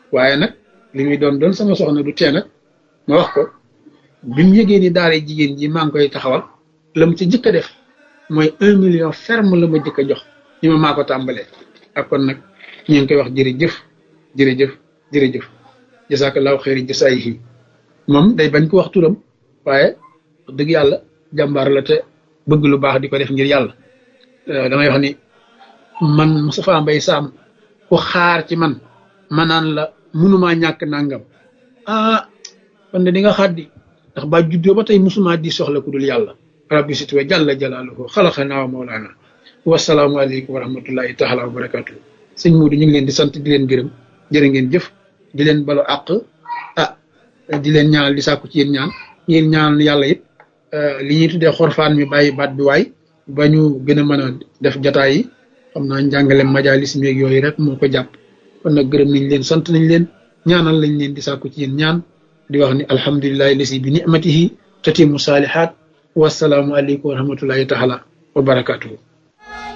waaye nag li muy doon doon sama soxna du tee nag ma wax ko bi mu yëgee ni daara jigéen ji maa ngi koy taxawal la mu ci jëkk a def mooy un million ferme la ma jëkk a jox ni ma maa ko tàmbalee ak kon nag ñu ngi koy wax jërëjëf jërëjëf jërëjëf jasakallahu xeeri jasaayihi moom day bañ ko wax turam waaye dëgg yàlla jàmbaar la te bëgg lu baax di ko def ngir yàlla damay wax ni man Moustapha Mbaye Sam ku xaar ci man ma naan la munumaa ñàkk nangam ah kon de di nga xaddi ndax ba juddoo ba tey musuma di soxla ku dul yàlla rabbi situwa jàlla jalaaluhu xalaxanaa wa mawlaana wasalaamu aleykum wa rahmatullahi taala wa barakatuh sëñ Muudu ñu ngi leen di sant di leen gërëm jërë ngeen jëf di leen balu àq ah di leen ñaanal di sàkku ci yéen ñaan yéen ñaanal yàlla it li ñuy tuddee xorfaan mi bàyyi baat bi waay ba ñu gën a mën a def jataay yi xam naa njàngale majalis meeg yooyu rek moo ko jàpp kon nag gërëm nañ leen sant nañ leen ñaanal lañ leen di sàkku ci yéen ñaan di wax ni alhamdulilahi lasi bi nicmatihi tatimu saalihaat wasalaamu aleykum wa rahmatullahi taala wa barakatuhu